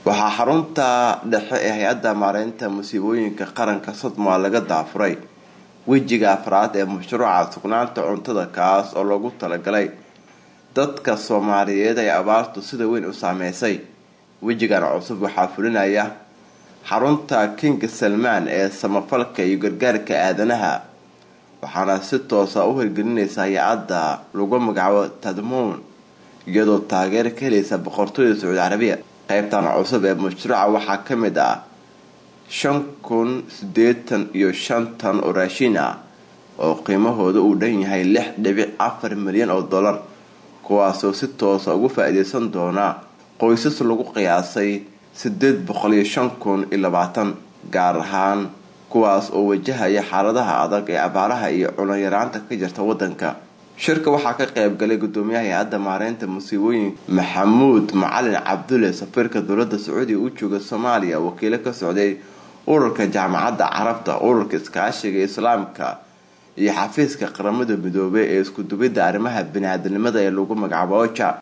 waxaa xarunta dhexe ee hay-adda maareynta musiibooyinka qaranka sodmaa laga daafuray wejiga afraad ee mashruuca sugnaanta cuntada kaas oo loogu talagalay dadka soomaaliyeed ee abaartu sida weyn u saameysay wejigan cusub waxaa fulinaya xarunta king salmaan ee samafalka iyo gargaarka aadanaha waxaana si toosa u hirgelinaysa hay-adda lagu magacaabo tadmoon iyadoo taageero ka helaysa boqortooyda sacuudi carabiya qeybtan cusub ee mashruuca waxaa ka mid ah shan kun sideetan iyo shan tan oo raashin ah oo qiimahooda uu dhan yahay lix dhibic afar milyan oo dollar kuwaasoo si toosa ugu faa-iideysan doona qoysas lagu qiyaasay sideed boqol iyo shan kun iyo labaatan gaar ahaan kuwaas oo wajahaya xaaladaha adag ee abaaraha iyo cunayaraanta ka jirta wadanka shirka waxaa ka qeybgalay gudoomiyaha hay-adda maareynta musiibooyinka maxamuud macalin cabdulle safiirka dowlada sacuudiga u jooga soomaaliya wakiilo ka socday ururka jaamacadda carabta ururka iskaashiga islaamka iyo xafiiska qaramada midoobay ee iskudubidda arrimaha bini-aadanimada ee lagu magacaabo oja